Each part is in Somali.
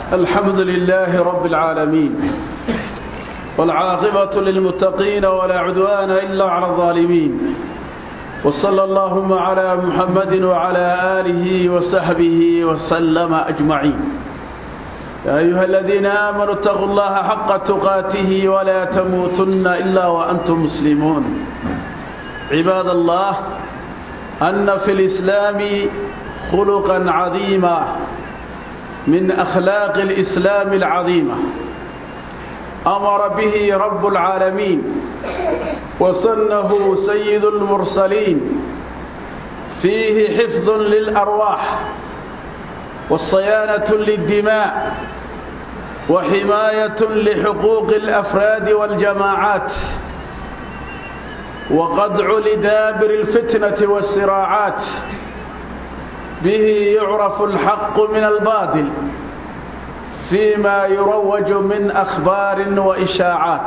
الحمد لله رب العالمين والعاقبة للمتقين ولا عدوان إلا على الظالمين وصلى اللهم على محمد وعلى آله وصحبه وسلم أجمعين يا أيها الذين آمنوا اتقوا الله حق تقاته ولا تموتن إلا وأنتم مسلمون عباد الله أن في الإسلام خلقا عظيما من أخلاق الإسلام العظيمة أمر به رب العالمين وسنه سيد المرسلين فيه حفظ للأرواح والصيانة للدماء وحماية لحقوق الأفراد والجماعات وقدع لدابر الفتنة والصراعات به يعرف الحق من الباطل فيما يروج من أخبار وإشاعات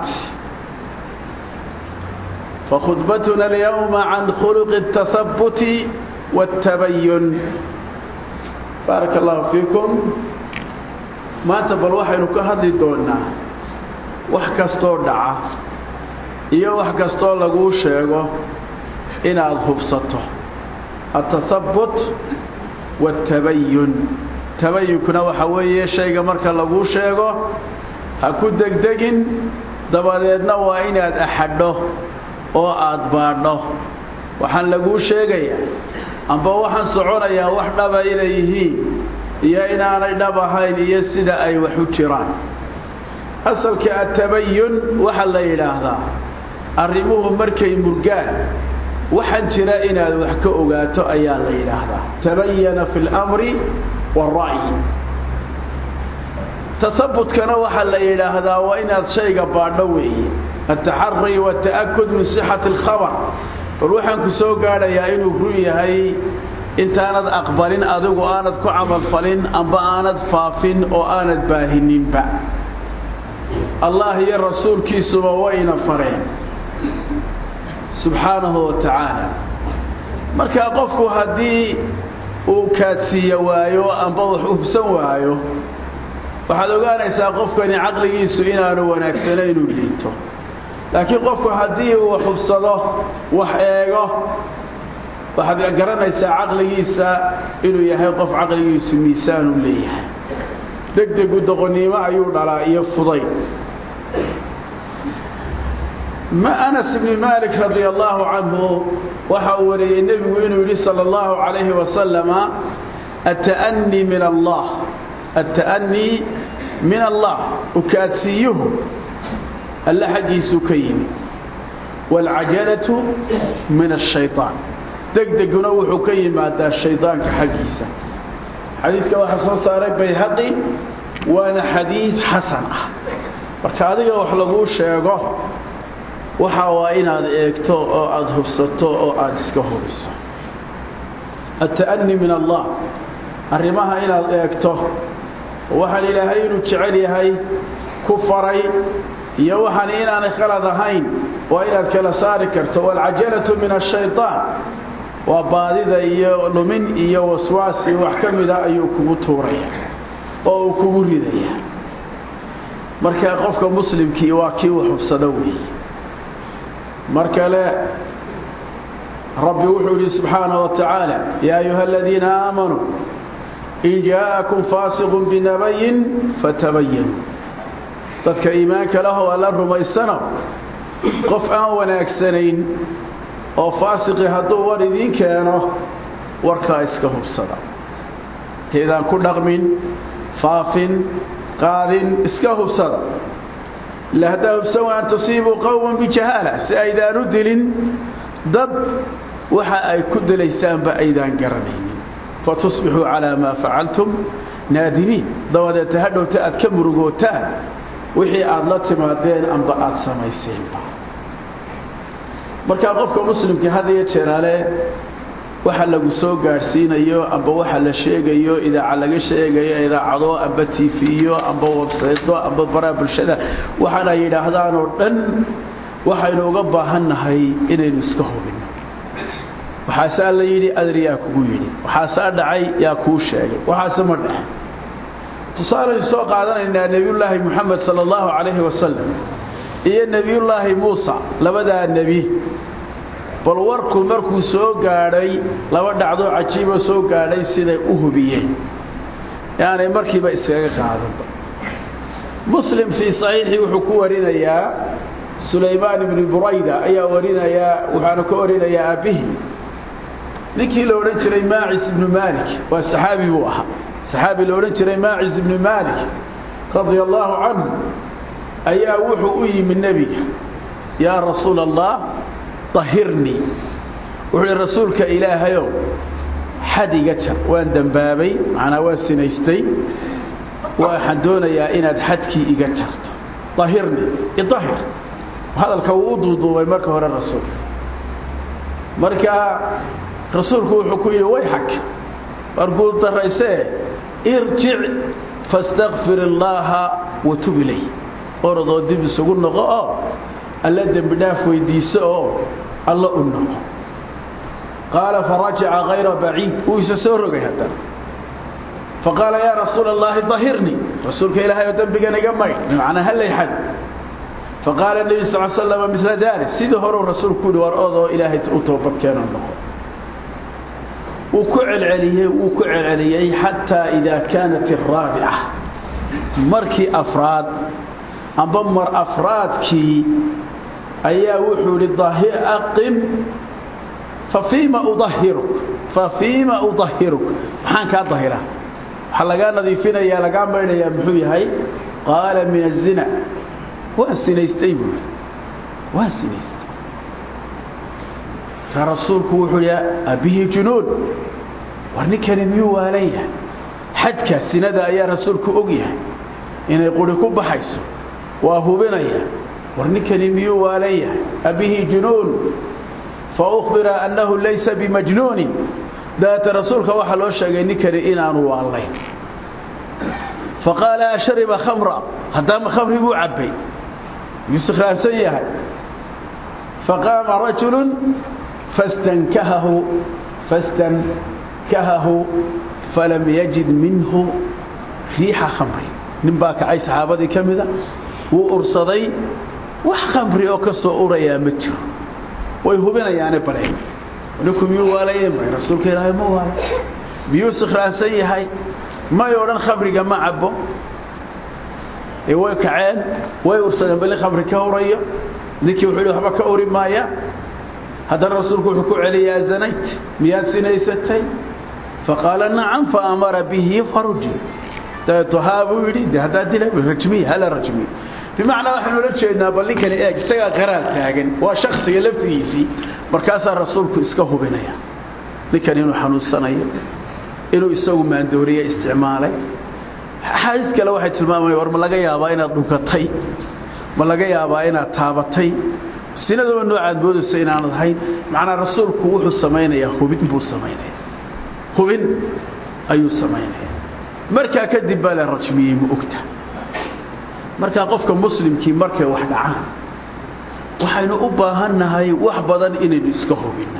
فخطبتنا اليوم عن خلق التثبت والتبين بارك الله فيكم maanta bal waxaynu ka hadli doonaa wax kastoo dhaca iyo wax kastoo laguu sheego inaad hubsato atahabbut waatabayun tabayunkuna waxa weeye shayga marka laguu sheego ha ku degdegin dabadeedna waa inaad axadho oo aad baadho waxaan laguu sheegayaa amba waxaan soconayaa wax dhaba inay yihiin iyo inaanay dhab ahayn iyo sida ay wax u jiraan asalka atabayun waxaa la yidhaahdaa arrimuhu markay murgaan waxaan jira inaad wax ka ogaato ayaa la yidhaahdaa tabayana fi اlamri wاra'yi tahabutkana waxaa la yidhaahdaa waa inaad shayga baadho weeye ataxari wاta'akud min sixati اlkhabar bal waxaan ku soo gaadhayaa inuu run yahay intaanad aqbalin adigu aanad ku camalfalin amba aanad faafin oo aanad baahininba allah iyo rasuulkiisuba wayna fareen subxaanahu wa tacaala markaa qofku haddii uu kaadsiiya waayo amba wax hubsan waayo waxaad ogaanaysaa qofkani caqligiisu inaanu wanaagsanayn inuu liito laakiin qofku haddii uu wax hubsado wax eego waxaad garanaysaa caqligiisa inuu yahay qof caqligiisu miisaanu leeyahay degdegu doqonnimo ayuu dhalaa iyo fuday ma anas ibni malik radia allaahu canhu waxa uu wariyey nebigu inuu yidhi sala allahu calayhi wasalama ata'anii min allah ata'anii min allah ukaadsiiyuhu alle xaggiisuu ka yimi waalcajalatu min ashayطaan degdeguna wuxuu ka yimaadaa shaydaanka xaggiisa xadiidka waxaa soo saaray bayhaqi waana xadiid xasan ah marka adiga wax laguu sheego waxa waa inaad eegto oo aada hubsato oo aada iska hubiso ata'ani min allah arrimaha inaad eegto waxaan ilaahay inuu jecel yahay ku faray iyo waxaan inaanay khalad ahayn waa inaad kala saari karto waalcajalatu min ashayطaan waa baadida iyo lumin iyo waswaasi wax ka mida ayuu kugu tuuraya oo uu kugu ridaya marka qofka muslimkii waa kii wax hubsado weeye mar kale rabbi wuxuu yidhi subxaanaه wa tacaala yaa ayuha aladiina aamanuu in jaءakum faasiqun binabayin fatabayanuu dadka iimaanka lahoo alla rumaysano qof aan wanaagsanayn oo faasiqi hadduu war idiin keeno warkaa iska hubsada taydaan ku dhaqmin faafin qaadin iska hubsada ila haddaa hubsan wa an tusiibuu qowman bijahaala si aydaan u dilin dad waxa ay ku dilaysaanba aydaan garanaynin fatusbixuu calaa maa facaltum naadimiin dabadeeta hadhowta aad ka murugootaan wixii aad la timaadeen amba aad samayseenba markaa qofka muslimka had iyo jeeraale waxa lagu soo gaadhsiinayo amba waxa la sheegayo idaaca laga sheegayo idaacado amba tiifiyo amba websaydo amba baraha bulshada waxaana yidhaahdaan oo dhan waxaynu uga baahannahay inaynu iska hubinno waxaasaa la yidhi adar yaa kugu yidhi waxaasaa dhacay yaa kuu sheegay waxaase ma dhace tusaalaynu soo qaadanaynaa nebiyullaahi moxamed sala allahu calayhi wasalam iyo nebiyullaahi muusa labadaa nebi bal warku markuu soo gaadhay laba dhacdoo cajiiboo soo gaadhay siday u hubiyeen yaanay markiiba iskaga qaadanba muslim fii saxiixii wuxuu ku warinayaa sulaymaan ibni burayda ayaa warinayaa waxaanu ka warinayaa aabbihi ninkii la odhan jiray maacis ibnu maalik waa saxaabi buu ahaa saxaabi la odhan jiray maacis ibnu maalik radia allaahu canhu ayaa wuxuu u yimi nebiga yaa rasuula allah ahirnii wuxuu ihi rasuulka ilaahayow xad iga jar waan dembaabay macnaa waan sinaystay waxaan doonayaa inaad xadkii iga jarto ahirnii iahir hadalka wuu u duuduubay marka hore rasuulka marka rasuulku wuxuu ku yidhi way xag war guul daraysee irjic fastakfir illaaha watub ilay orodoo dib isugu noqo oo alla dembi dhaaf weydiiso oo alla u noqo qaala farajaca hayra baciid wuu isa soo rogay haddana faqaala yaa rasuula allaahi ahirnii rasuulka ilaahay oo dembigan iga maydh bimacnaa hallay xad faqaala nebi sal slama mila dalik sidii horeu rasuulku yihi war odoo ilaahay u toobadkeeno noqo wuu ku celceliyey wuu ku celceliyey xataa idaa kaanat araabica markii afraad amba mar afraadkii ayaa wuxuu ihi aqim fafiima udahiruk fafiima udahiruk maxaan kaa dahiraa waxaa lagaa nadiifinayaa lagaa maydhayaa muxuu yahay qaala min azina waan sinaystay buui waan sinaystay markaa rasuulku wuxuu yidhi abihi junuun war ninkani miyuu waalan yahay xadka sinada ayaa rasuulku og yahay inay quri ku baxayso waa hubinaya war ninkani miyuu waalan yahay abihi junuun faubira annahu laysa bimajnuunin dabeete rasuulka waxaa loo sheegay ninkani inaanu waallayn faqaala ashariba khamra haddaama khamri buu cabbay miyuu sikhraansan yahay faqaama rajulu fastankahahu fastankahahu falam yajid minhu riixa khamri nin baa kacay saxaabadii ka mida wuu ursaday wax khamri oo ka soo urayaa ma jiro way hubinayaane bareen ninku miyuu waalayeen bay rasuulka ilaahay ma waala miyuu sikhraansan yahay may odhan khamriga ma cabbo ee way kaceen way ursadeen bali khamri ka urayo ninkii wuxuu yidhi waxba ka uri maaya haddana rasuulku wuxuu ku celiyay azanayt miyaad sinaysatay faqaala nacam faamara bihi faruji dabeeto haa buu yidhi de haddaa dila rajmiya hala rajmiya bimacnaa waxaynu la jeednaa bal ninkani eeg isagaa qaraar taagan waa shaksiga laftigiisii markaasaa rasuulku iska hubinaya ninkan inuu xanuunsanayo inuu isagu maandooriye isticmaalay axaadiis kale waxay tilmaamaya war ma laga yaabaa inaad dhunkatay ma laga yaabaa inaad taabatay sinadaba noocaad moodaysa inaanad ahayn macnaa rasuulku wuxuu samaynayaa hubin buu samaynaya hubin ayuu samaynaya markaa kadib baa la rajmiyey ma ogta markaa qofka muslimkii markay wax dhacaan waxaynu u baahannahay wax badan inaynu iska hubinno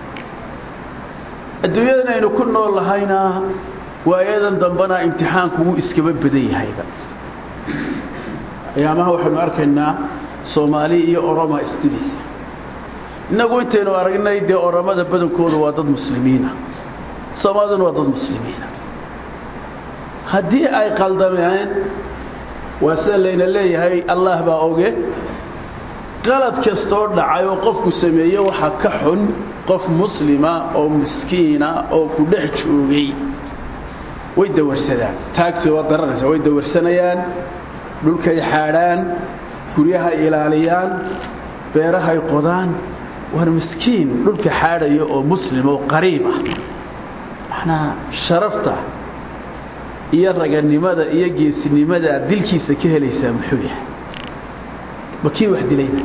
adduunyadan aynu ku nool lahayna waayadan dambena imtixaanku wuu iskaba badan yahayba ayaamaha waxaynu arkaynaa soomaali iyo oroma isdilaysa innagu intaynu aragnay dee oromada badankoodu waa dad muslimiina soomaaliduna waa dad muslimiina haddii ay qaldameen waa sida layna leeyahay allah baa oge qalad kastoo dhacay oo qofku sameeye waxaa ka xun qof muslima oo miskiina oo ku dhex joogay way dawarsadaan taagtooda waad garanaysa way dawarsanayaan dhulkay xaadhaan guryahay ilaaliyaan beerahay qodaan war miskiin dhulka xaadhaya oo muslim oo qariib ah macnaa sharafta iyo raganimada iyo geesinimada aad dilkiisa ka helaysaa muxuu yahay ma kii wax dilayna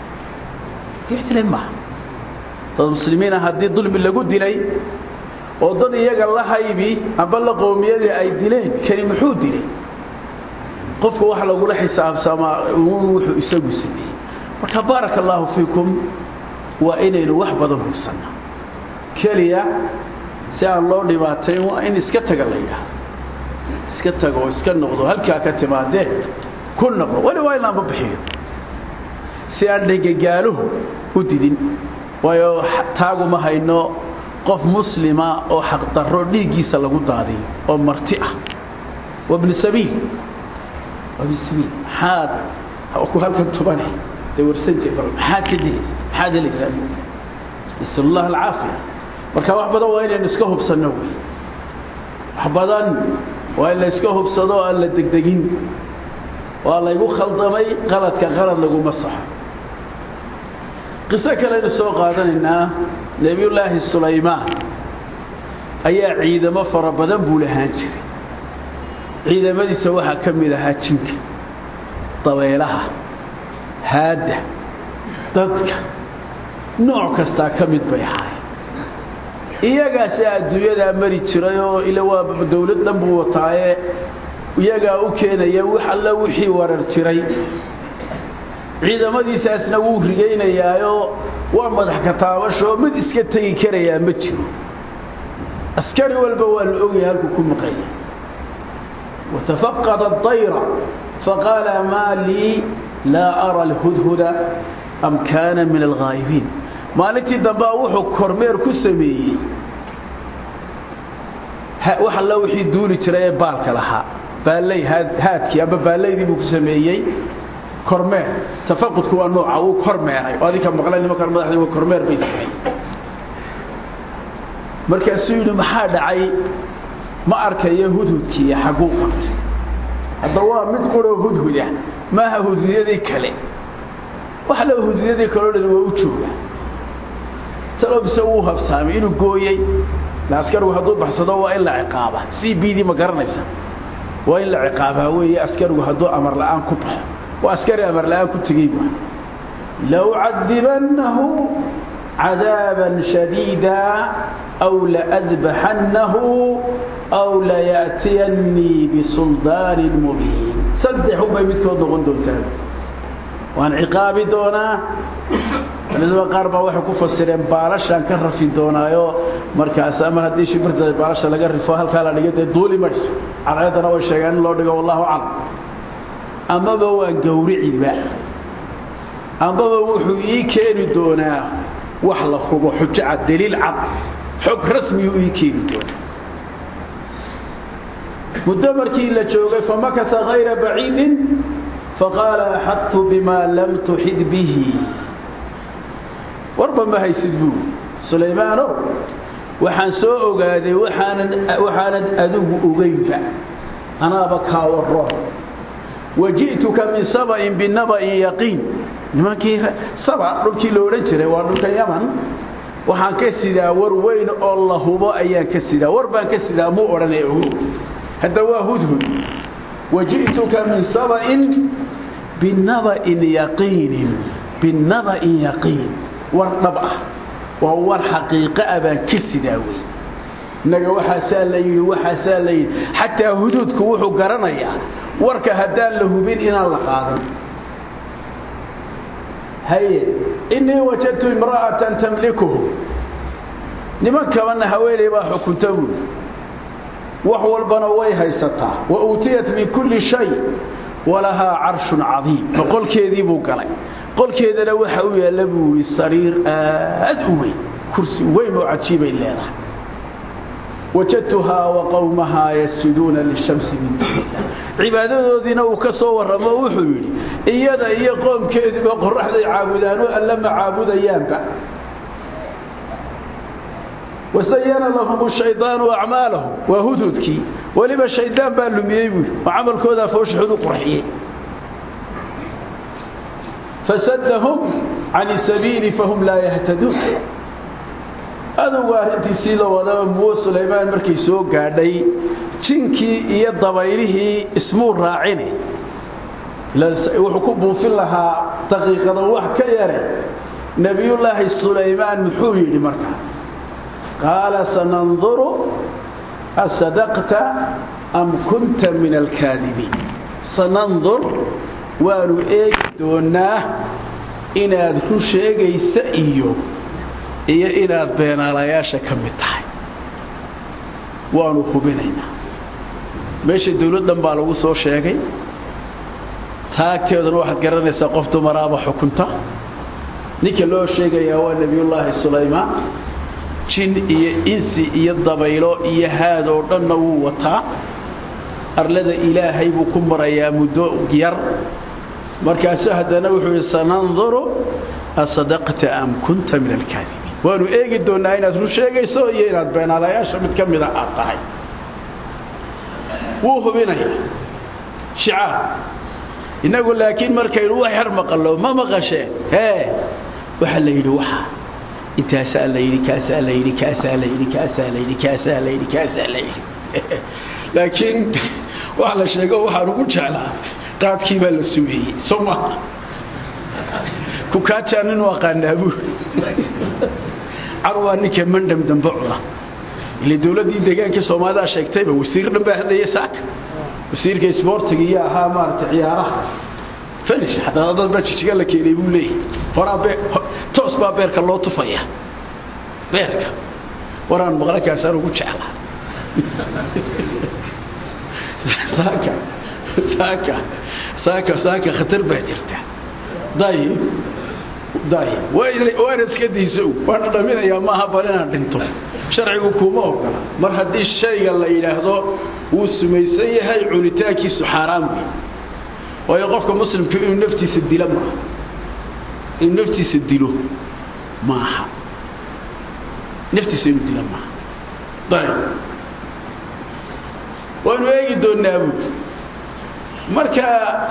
kii wax dilay maaha dad muslimiina haddii dulmi lagu dilay oo dad iyaga la haybi amba la qoomiyadii ay dileen kani muxuu dilay qofka wax lagula xisaabsamaa wuxuu isagu sameeyey marka baaraka allaahu fiikum waa inaynu wax badan hubsanno keliya si aan loo dhibaatayn waa in iska taga la yidhaahdo iska tago oo iska noqdo halkaa ka timaadee ku noqdo weli waa in laanba bixiyo si aan dhegagaaluhu u didin waayo taaguma hayno qof muslima oo xaqdarro dhiiggiisa lagu daadiyo oo marti ah wabnu sabiil wabnu sabiil maxaad ku halkan tubane dee warsan jir maxaad ka dilaysa maxaad helaysaa nasal allah alcaafiya marka wax badan waa inaynu iska hubsanno wey wax badan waa in la iska hubsado oo aan la degdegin waa laygu khaldamay qaladka qalad laguma saxo qiso kaleaynu soo qaadanaynaa nebiyullaahi sulaymaan ayaa ciidamo fara badan buu lahaan jiray ciidamadiisa waxaa ka mid ahaa jinka dabeelaha haadda dadka nooc kastaa ka mid bay ahaayeen iyagaasi adduunyadaa mari jiray oo ila waa dawlad dhan buu wataaye iyagaa u keenaya wax alla wixii warar jiray ciidamadiisaasna wuu rigaynayaayoo waa madax kataabashoo mid iska tegi karayaa ma jiro askari walba waa la ogyahay halkuu ku maqanya watafaqada adayra faqaala maa lii laa ara alhudhuda am kaana min alghaa'ibiin maalintii dambea wuxuu kormeer ku sameeyey wax alla wixii duuli jiray ee baalka lahaa baalley haadkii amba baallaydii buu ku sameeyey kormeer tafaqudku waa nooca wuu kormeeray oo adinka maqla nimankan madaxdii waa kormeer bay sameeyey markaasuu yidhi maxaa dhacay ma arkayo hudhudkii iyo xagguu qabtay hadda waa mid quroo hudhuda maaha hudhudyadii kale wax la hudhudyadii kaleo dhan waa u jooga talobise wuu habsaamay inuu gooyey la askarigu hadduu baxsado waa in la ciqaaba c b d ma garanaysa waa in la ciqaabaa weeye askarigu hadduu amar la'aan ku baxo waa askari amar la'aan ku tegey bu laucadibannahu cadaaban shadiida aw laadbaxannahu aw laya'tiyannii bisuldaanin mubiin saddex unbay midkood noqon doontaa waan ciqaabi doonaa culimada qaar baa waxay ku fasireen baalashaan ka rafi doonaayo markaas mar haddii shibirta baalasha laga rifo halkaa la dhigo dee duuli mayso calaayadana way sheegeen in loo dhigo wallahu aclam amaba waan gawriciba ambaba wuxuu ii keeni doonaa wax la hubo xujo cad daliil cad xog rasmiyuu ii keeni doonaa muddo markii la joogay famakasa hayra baciidin faqaala axadtu bima lam tuxid bihi warba ma haysid buu sulaymaanow waxaan soo ogaaday waxaanad adigu ogaynba anaaba kaa waroon waji'tuka min saba'in binaba'in yaqiin nimankii saba dhulkii la odhan jiray waa dhulka yaman waxaan ka sidaa war weyn oo la hubo ayaan ka sidaa war baan ka sidaa muu odhanaya ogo hadda waa hudhud waji'tuka min saba'in binaba'in yaqiinin binaba'in yaqiin war dhab ah waa war xaqiiqo ah baan ka sidaa wey innaga waxaasaa la yidhi waxaasaa la yidhi xataa huduudku wuxuu garanayaa warka haddaan la hubin inaan la qaadan haye innii wajadtu imra'atan tamlikuhu nimankabanna haweeney baa xukunta buuli wax walbana way haysataa wa uutiyat min kulli shay walahaa carshun cadiim ma qolkeedii buu galay qolkeedana waxa u yaalla buu yidhi sariir aad u weyn kursi weyn oo cajiibay leedahay wajadtuhaa wa qowmahaa yasjuduuna lishamsi min duunillah cibaadadoodiina uu ka soo warramo wuxuu yidhi iyada iyo qoomkeeduba qoraxday caabudaanoo alla ma caabudayaanba wasayana lahum shaydaanu acmaalahum waa hududkii weliba shaydaan baa lumiyey buui oo camalkoodaa fooshaxud u qurxiyey fasadahum can sabiili fahum laa yahtaduun adugu arrintiisii la wadaba muwo sulaymaan markay soo gaadhay jinkii iyo dabaylihii ismuu raacine wuxuu ku buufin lahaa daqiiqada wax ka yare nebiyullaahi sulaymaan muxuu yidhi markaa qaala sananduru asadaqta am kunta min alkaadibiin sanandur waanu eegi doonaa inaad run sheegaysa iyo iyo inaad beenaalayaasha ka mid tahay waanu hubinaynaa meesha dawladdan baa lagu soo sheegay taagteeduna waxaad garanaysaa qof dumaraaba xukunta ninka loo sheegayaa waa nebiyullaahi sulaymaan jin iyo insi iyo dabaylo iyo haad oo dhanna wuu wataa arlada ilaahay buu ku marayaa muddo yar markaasu haddana wuxuu yidhi sananduru asadaqta am kunta min alkaadibiin waanu eegi doonnaa inaad run sheegayso iyo inaad beenaalayaasha mid ka mida aad tahay wuu hubinaya shicaar innagu laakiin markaynu wax yar maqallo ma maqashee hee waxaa la yidhi waxa intaasaa la yidhi kaasaa la yidhi kaasaa la yidhi kaasaa la yidhi kaasaa la yidhi kaasaa la yidhi laakiin wax la sheego waxaan ugu jeclaa qaadkii baa la sumeeyey soo maha kukaajaa nin u aqaanaa buu carwaa ninka mandham dambe cuna ile dawladdii deegaankii soomaalida sheegtayba wasiir dhan baa hadlaya saaka wasiirka isboortiga iyo ahaa maaragtay ciyaaraha finish xataa dad baa jijiga la keenay buu leeyahy horaa bee toos baa beerka loo tufaya beerka waraan maqla kaasaan ugu jeclaa saaka saaka saaka saaka khatar baa jirta dayib dayib waana iska dayso waana dhaminayaa maaha bal inaan dhinto sharcigu kuma ogola mar haddii shayga la yidhaahdo wuu sumaysan yahay cunitaankiisu xaaraan wey waayo qofka muslimku inuu naftiisa dilo maaha inuu naftiisa dilo maaha naftiisa inuu dilo maaha ayib waanu eegi doonnaa buuli marka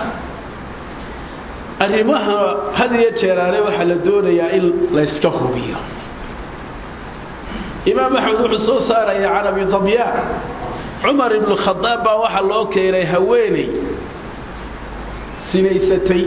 arrimaha had iyo jeeraale waxaa la doonayaa in layska hubiyo imaam axmed wuxuu soo saaraya can abi dabyaan cumar ibnu khadaab baa waxaa loo keenay haweeney sinaysatay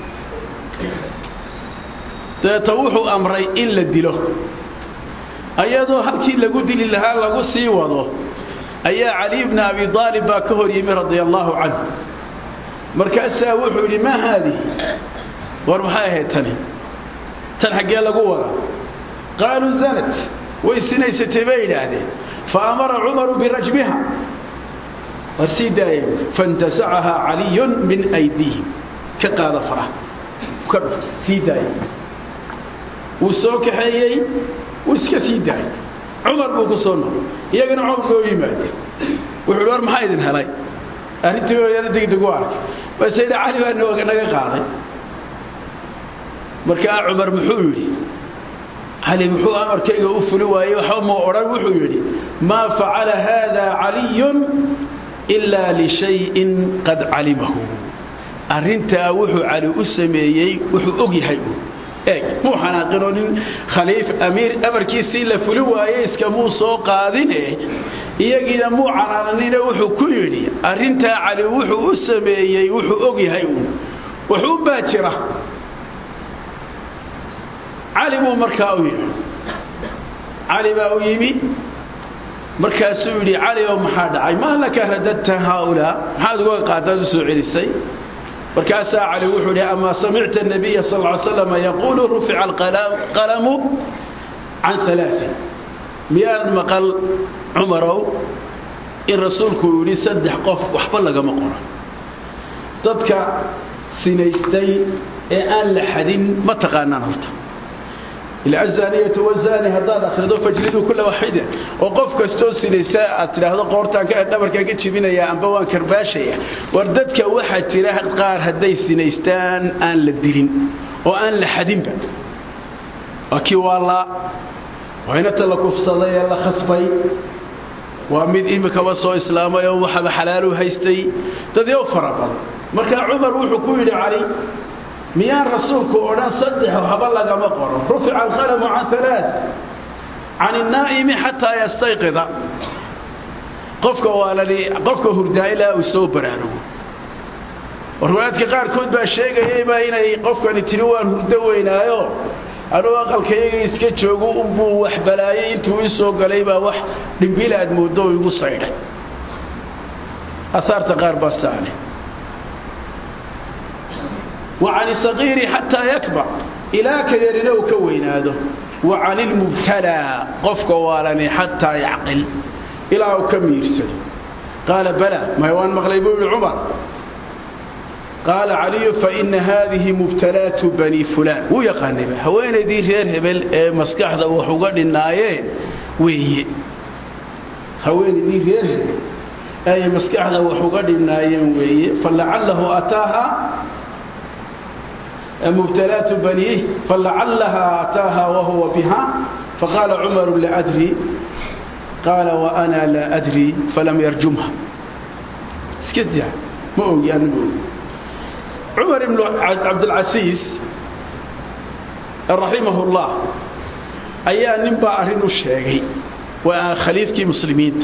dabeeta wuxuu amray in la dilo ayadoo halkii lagu dili lahaa lagu sii wado ayaa cali bna abi aalib baa ka hor yimi radia allaahu canhu markaasaa wuxuu yidhi maa haadihi war maxay ahayd tani tan xaggee lagu wadaa qaaluu zanat way sinaysatay bay yidhaahdeen fa amara cumaru birajmiha war sii daaya faintasacahaa caliyun min aydiihim ka qaada faraha ka dhufta sii daaya wuu soo kaxeeyey wuu iska sii daayay cumar buu ku soo noqay iyagana comarka oo yimaadeen wuxuu hi war maxaa idin helay arrintii oo yaro degdeg u arkay base yidhi cali baa nooga naga qaaday markaa cumar muxuu yidhi cali muxuu amarkayga u fuli waayey waxba muu odhan wuxuu yidhi maa facala haada caliyun ilaa lishayin qad calimahu arrintaa wuxuu cali u sameeyey wuxuu og yahay eeg muu xanaaqinoo nin khaliif amiir amarkiisii la fuli waaye iskamuu soo qaadine iyagiina muu canaananine wuxuu ku yidhi arrintaa cali wuxuu u sameeyey wuxuu og yahay uun wuxuunbaa jira cali buu markaa u yimi cali baa u yimi markaasuu yidhi cali oo maxaa dhacay maa laka radadta haaulaa maxaad uga qaadaad u soo celisay markaasaa cali wuxuu idhi amaa samicta nabiya sal ly slam yaquulu rufica alqalamu can alaain miyaad maqal cumarow in rasuulku yidhi saddex qof waxba lagama qoro dadka sinaystay ee aan la xadin ma taqaanaan horta ilazaniyatu wazani haddaad akhrido fajliduu kula waxida oo qof kastoo sinaysa aad tidhaahdo qoortaan dhabarkaan ka jibinaya amba waan karbaashaya war dadka waxaa jira qaar hadday sinaystaan aan la dilin oo aan la xadinba waa kii waallaa waa inata la kufsaday ee la khasbay waa mid imikaba soo islaamay oo waxaba xalaalu haystay dadyo fara badan markaa cumar wuxuu ku yidhi cali miyaan rasuulku odhan saddex haba lagama qoro rufica alqalamu can alaa can الnaa'imi xataa yastayqida qofka waalani qofka hurdaa ilaa uu soo baraarugo riwaayadka qaarkood baa sheegayayba inay qofkani tiri waan hurdo weynaayo anuu aqalkayaga iska joogo unbuu wax balaayay intuu ii soo galay baa wax dhimbil aad mooddo oo igu saydhay asaarta qaar baa saale وعن الصغير حتى يكبر إلى كيرنو كويناده وعن المبتلى قفك والني حتى يعقل إلى كم يرسل qaala bala may waan maqlay buu yihi cumar qaala caliyu faina haadihi mubtalaatu bani fulaan wuu yaqaanayba haweenaydii reer hebel ee maskaxda wax uga dhinaayeen weeye haweenaydii reer hebel ay maskaxda wax uga dhinaayeen weeye falacalahu ataaha mubtalaatu baniih falacallaha ataaha wahuwa biha faqaala cumaru laa adri qaala waana laa adri falam yarjumha iska daa ma ogi ana ma ogi cumar ibnu cabdilcasiis raximahullah ayaa ninbaa arrin u sheegay waa khaliifkii muslimiinta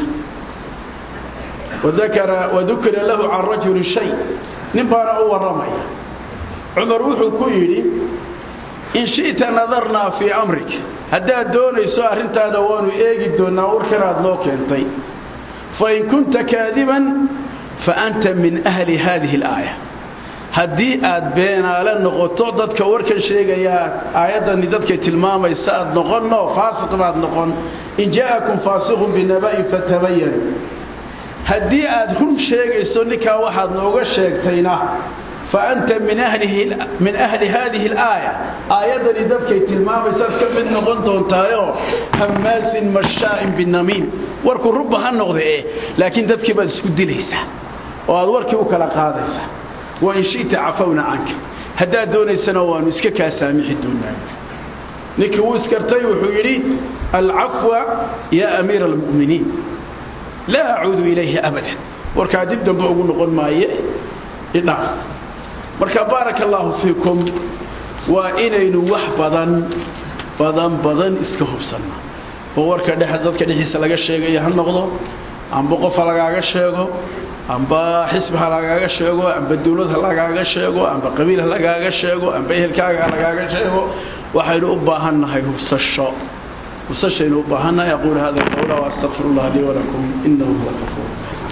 wadukira lahu can rajuli shay nin baana u warramaya cumar wuxuu ku yidhi in shi'ta nadarnaa fii amrik haddaad doonayso arrintaada waanu eegi doonnaa warkanaad noo keentay fain kunta kaadiban fa anta min ahli haadihi alaaya haddii aad beenaale noqoto dadka warkan sheegayaa aayaddani dadkay tilmaamaysa aad noqonno faasiq baad noqon in jaa'akum faasiqun binaba'in fatabayanu haddii aad run sheegayso ninkaa waxaad nooga sheegtayna fa anta min ahli haadihi alaaya aayaddani dadkay tilmaamaysaad ka mid noqon doontaayoo hammaasin mashaa'in binamiim warku runba ha noqde eh laakiin dadkii baad isku dilaysaa oo aad warkii u kala qaadaysaa wain shita cafawna canka haddaad doonaysana waannu iska kaa saamixi doonaa ninkii wuu iskartay wuxuu yidhi alcafwa yaa amiira almu'miniin laa acuudu ilayhi abadan warkaa dib dambe ugu noqon maaye idhaaf marka baaraka allaahu fiikum waa inaynu wax badan badan badan iska hubsanno oo warka dhex dadka dhexdiisa laga sheegaya ha noqdo amba qof ha lagaaga sheego amba xisbi ha lagaaga sheego amba dawlad ha lagaaga sheego amba qabiil ha lagaaga sheego amba ehelkaaga ha lagaaga sheego waxaynu u baahannahay hubsasho hubsashaynu u baahannahay aquulu hada qawla waastaqfir allah lii walakum inahu huwa algafuur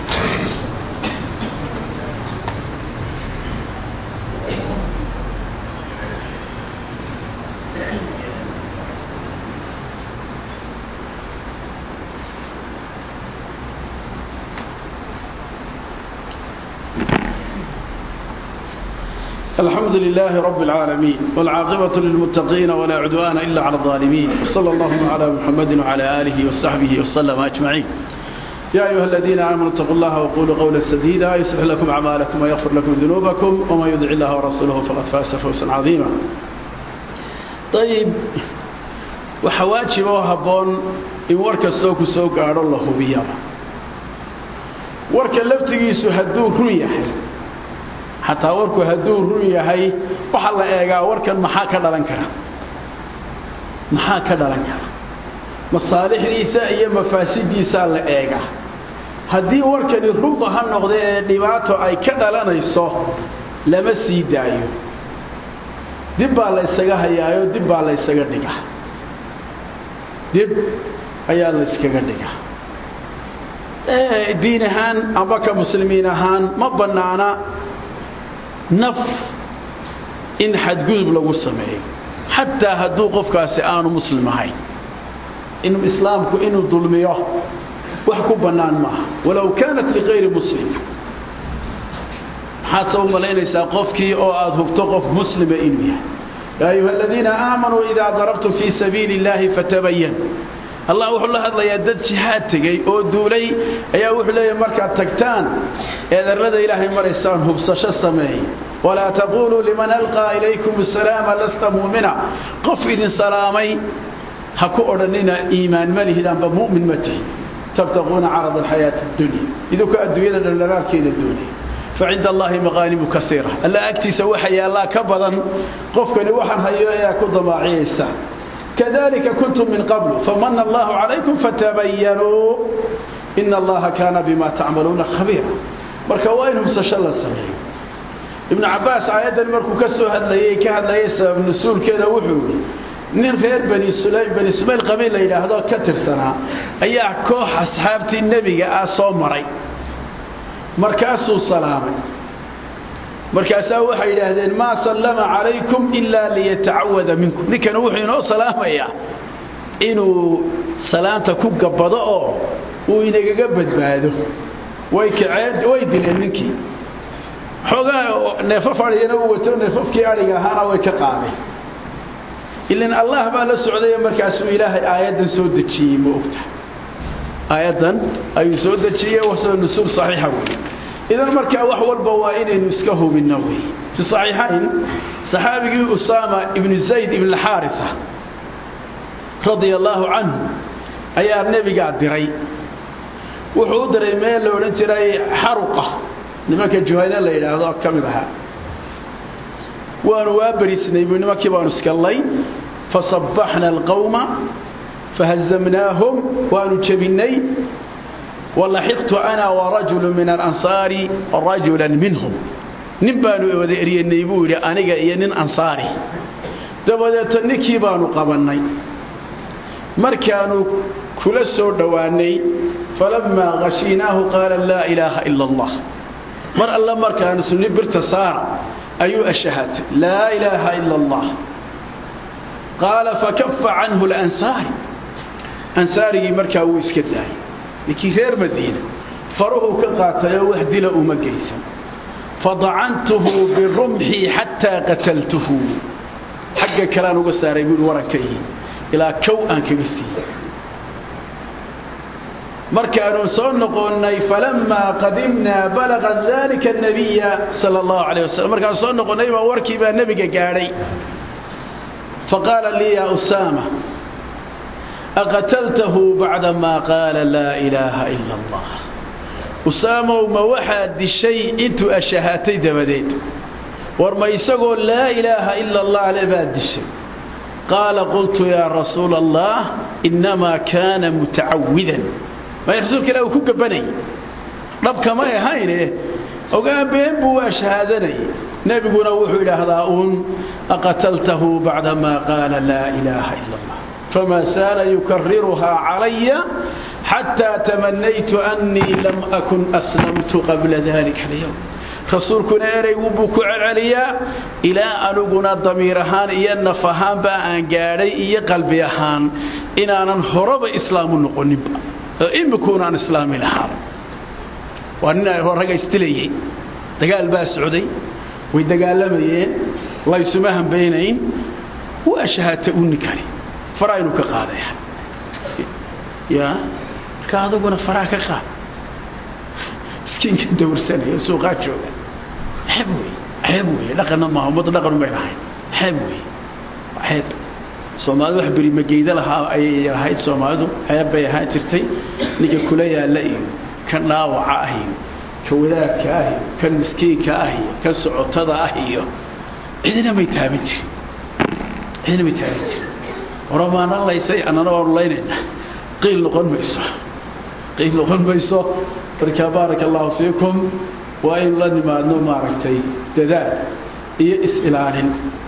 الحمد لله رب العالمين والعاقبة للمتقين ولا عدوان إلا على الظالمين وصلى اللهم على محمد وعلى آله وصحبه وسلم أجمعين يا أيها الذين آمنوا اتقوا الله وقولوا قولا سديدا يصلح لكم أعمالكم ويغفر لكم ذنوبكم وما يدع الله ورسوله فقد فاز فوزا عظيما طيب وحواجب وهبون إن ورك السوق سوق قال الله بيما ورك لفتقيس هدوه ريحي xataa warku hadduu run yahay waxaa la eegaa warkan maxaa ka dhalan kara maxaa ka dhalan kara masaalixdiisa iyo mafaasidiisaa la eegaa haddii warkani runba ha noqda ee dhibaato ay ka dhalanayso lama sii daayo dib baa la ysaga hayaayo dib baa la ysaga dhigaa dib ayaa la yskaga dhigaa diin ahaan amba ka muslimiin ahaan ma bannaana naf in xadgudub lagu sameeyo xataa hadduu qofkaasi aanu muslim ahayn in islaamku inuu dulmiyo wax ku bannaan maaha walow kaanat likayri muslim maxaad se u malaynaysaa qofkii oo aad hubto qof muslima inuu yahay yaa ayuha aladiina aamanuu idaa darabtum fii sabiili اllahi fatabayan allah wuxuu la hadlayaa dad jihaad tegey oo duulay ayaa wuxuu leeyahay markaad tagtaan eedarrada ilaahay maraysaan hubsasho sameey walaa taquluu liman alqaa ilaykum asalaama lasta muumina qof idin salaamay ha ku odhanina iimaan ma lihid amba mu'min ma tihi tabtaquuna carada alxayaati addunya idinku adduunyada dhaldhalaalkeeda doonay facinda allahi maqaanimu kaiira alla agtiisa waxa yaallaa ka badan qofkani waxaan hayo ayaa ku damaaciyaysa كذلك كنتم من قبل فمن الله عليكم فتبينوا إن الله كان بما تعملون خبيرا marka waa in hubsasho la sameeyo ibnu cabaas aayaddan markuu ka soo hadlayey ka hadlayay sabab nusuulkeeda wuxuu yidhi nin reer bani sulaym bani sumayl qabiil la yidhaahdo ka tirsanaa ayaa koox asxaabtii nebiga ah soo maray markaasuu salaamay markaasaa waxay yidhaahdeen maa sallama calaykum ilaa liyatacawada minkum ninkana wuxuu inoo salaamayaa inuu salaanta ku gabbado oo uu inagaga badbaado way kaceen way dileen ninkii xoogaa neefaf adhigana u wato neefafkii adhiga ahaana way ka qaadeen ilan allah baa la socdaya markaasuu ilaahay aayaddan soo dejiyey ma ogta aayaddan ayuu soo dejiyey wasada nusuul saxiixa wey idan markaa wax walba waa inaynu iska hubinno wey fi saxiixayn saxaabigii usaama ibnu zayd ibn alxaaritha radia allaahu canhu ayaa nebigaa diray wuxuu u diray meel la odhan jiray xaruqa nimanka juhayna la yidhaahdo ka mid ahaa waanu waa berisnay buu nimankii baanu iskallay fasabbaxna alqawma fahazamnaahum waanu jebinnay walaxiqtu ana warajulu min alansaari rajulan minhum nin baanu wada eryanay buu yidhi aniga iyo nin ansaari dabadeeto ninkii baanu qabannay markaanu kula soo dhowaannay falammaa khashiinaahu qaala laa ilaaha ila allah mar alle markaanu sunni birta saara ayuu ashahatay laa ilaaha ila allah qaala fakafa canhu lansaari ansaarigii markaa wuu iska daayay ninkii reer madiina faruhuu ka qaatayoo wax dila uma geysan fadacantuhu birumxii xataa qataltuhu xagga kaleaan uga saaray buui warankaygii ilaa kow aan kaga siiyey markaanu soo noqonnay falammaa qadimnaa balaqa dalika nabiya sala allahu calayh wasalam markaanu soo noqonnay baa warkii baa nebiga gaadhay faqaala lii yaa usaama aqataltahu bacdamaa qaala laa ilaaha ila allah usaamow ma waxaad dishay intuu ashahaatay dabadeed war ma isagoo laa ilaaha ila allah le baad dishay qaala qultu yaa rasuula allah innamaa kaana mutacawidan may rasuulka ilah uu ku gabanayay dhabkamay ahayne ogaan been buu waa shahaadanayay nebiguna wuxuu idhaahdaa uun aqataltahu bacdamaa qaala laa ilaaha ila allah fama saala yukariruhaa calaya xataa tamanaytu annii lam akun aslamtu qabla dalika alyowm rasuulkuna ereygu buu ku celceliyaa ilaa aniguna damiir ahaan iyo naf ahaanba aan gaadhay iyo qalbi ahaan inaanan horaba islaamu noqoninba oo imikuunaan islaami lahaaba waa nin ragga isdilayay dagaal baa socday way dagaalamayeen laysuma hambaynayn waa shahaata u ninkani faraa inuu ka qaadaya ya marka aduguna faraa ka qaad miskiinka dawrsanaya suuqaa jooga ceeb wey ceeb wey dhaqanna maaha ummadda dhaqan umay lahayn ceeb wey ceeb soomaalidu wax berimageyda lahaa ayay ahayd soomaalidu ceeb bay ahaan jirtay ninka kula yaalla iyo kan dhaawaca ah iyo ka wadaadka ah iyo kan miskiinka ah iyo kan socotada ah iyo cidina may taaban jirin cidina may taaban jirin oramaana laysay annana waanu laynaynaa qiil noqon mayso qiil noqon mayso marka baaraka allahu fiikum waa aynu la nimaadno maaragtay dadaal iyo is-ilaalin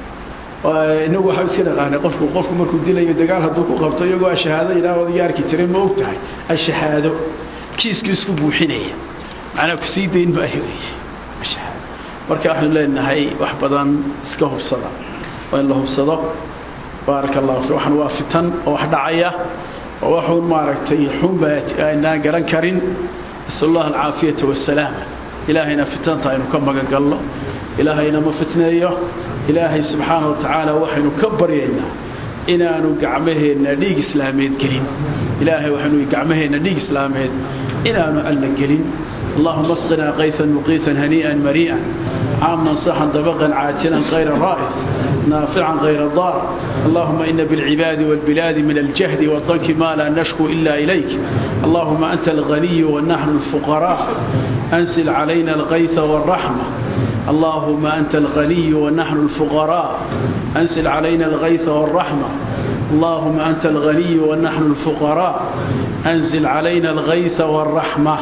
inagu waxaa iska dhaqaanay qofku qofku markuu dilayo dagaal hadduu ku qabto iyagoo ashahaado ilaa odaga arki jiray ma og tahay ashahaado kiiskii isku buuxinaya macnaa ku sii dayn maayo wey ashahaado marka waxaanu leenahay wax badan iska hubsada waa in la hubsado baaraka allahu fi waxan waa fitan oo wax dhacaya oo waxuun maaragtay xunba aynaan garan karin nasal allah alcaafiyata wassalaama ilaahayna fitanta aynu ka magangalno ilaahayna ma fitneeyo ilaahay subxaana wa tacaala waxaynu ka baryaynaa inaanu gacmaheenna dhiig islaameed gelin ilaahay waxaynu gacmaheenna dhiig islaameed inaanu alla gelin اللهم اسقنا غيثا مقيثا هنيئا مريئا عاما صحا طبقا عاجلا غير رائف نافعا غير ضار اللهم إن بالعباد والبلاد من الجهد والضنك ما لا نشكو إلا إليك اللهم أنت الغني ونحن الفقراء أنزل علينا الغيث والرحمة اللهم أنت الغني ونحن الفقراء أنزل علينا الغيث والرحمة اللهم أنت الغني ونحن الفقراء أنزل علينا الغيث والرحمة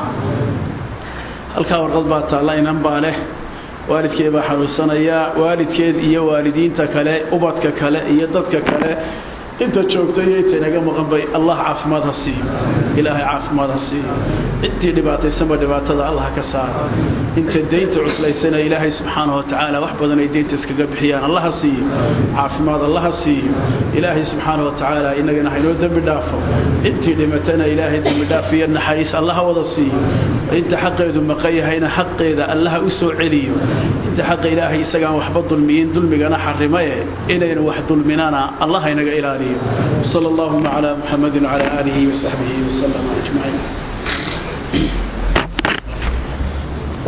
halkaa warqad baa taalla inan baa leh waalidkeed baa xanuunsanayaa waalidkeed iyo waalidiinta kale ubadka kale iyo dadka kale inta joogta iyo inta inaga maqan bay allah caafimaad ha siiyo ilaahay caafimaad ha siiyo intii dhibaataysanba dhibaatada allah ka saara inta deynta cuslaysana ilaahay subxaanahu watacaala wax badan ay deynta iskaga bixiyaan allah ha siiyo caafimaad allah ha siiyo ilaahay subxaanahu watacaala inagana haynoo dembi dhaafo intii dhimatana ilaahay dembi dhaaf iyo naxariis allah wada siiyo inta xaqeedu maqan yahayna xaqeeda allaha u soo celiyo inta xaqa ilaahay isagaan waxba dulmiyin dulmigana xarimaye inaynu wax dulminana allah inaga ilaaliyo صلى اللهم على محمد وعلى آله وصحبه وسلم أجمعين